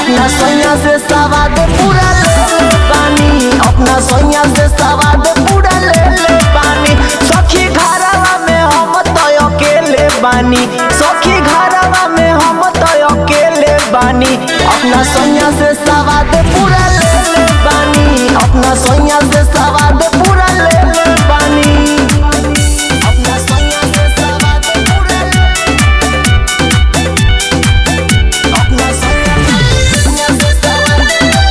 अपना सोया से सवाद पूरा ले ले पानी अपना सोया से सवाद पूरा ले ले पानी सखी घरवा में हम तो अकेले बानी सखी घरवा में हम तो अकेले बानी अपना सोया से सवाद पूरा ले ले पानी अपना सोया से सवाद पूरा ले ले पानी अपना सोया से सवाद पूरा ले अपना सोया सोया से सवाद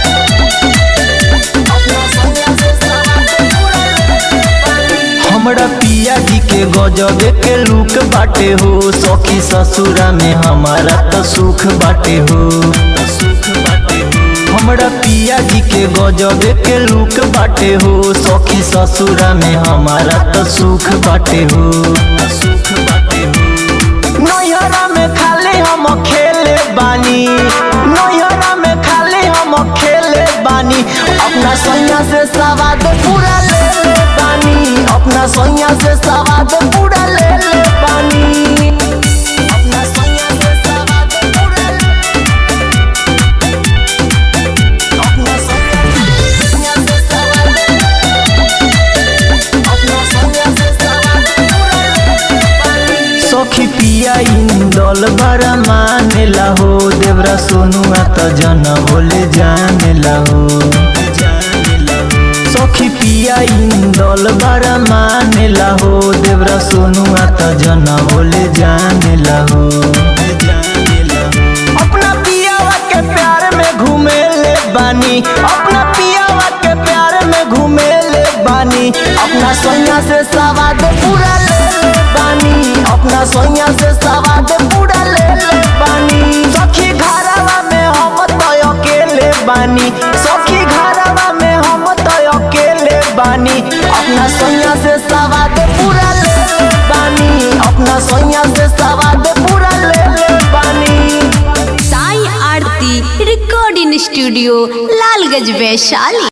अपना सोया से सवाद पूरा ले ले पानी हमरा पिया जी के गजबे के लुक बाटे हो सखी ससुरा में हमारा तो सुख बाटे हो सुख बाटे हो हमरा पिया जी के गजबे के लुक बाटे हो सखी ससुरा में हमारा तो सुख बाटे हो सुख बाटे हो नैहरा में खाली हम खेले बानी नैहरा में खाली हम खेले बानी अपना सैया से सवाद पूरा ले ले बानी अपना सैया से सवाद पूरा ले ले बानी अपना सैया से सवाद पूरा ले अपना सैया सैया से सवाद अपना सैया से सवाद पूरा ले ले बानी सखी पिया इंदल बड़ा मानेला हो देवरा सोनुआ त जन बोले जानेला हो सखी पिया इंदल बड़ा मानेला हो देवरा सोनुआ त जन बोले जानेला हो अपना पियावा के प्यार में घूमे ले बानी अपना पियावा के प्यार में घूमे ले बानी अपना सोया से सवाद पूरा ले ले बानी अपना सोया से सवाद पूरा ले ले बानी सखी घरवा में हम तो अकेले बानी सखी घरवा में हम तो अकेले बानी अपना सोया से सवाद पूरा ले ले बानी अपना सोया से सवाद पूरा ले ले बानी साई आरती रिकॉर्डिंग स्टूडियो लालगंज वैशाली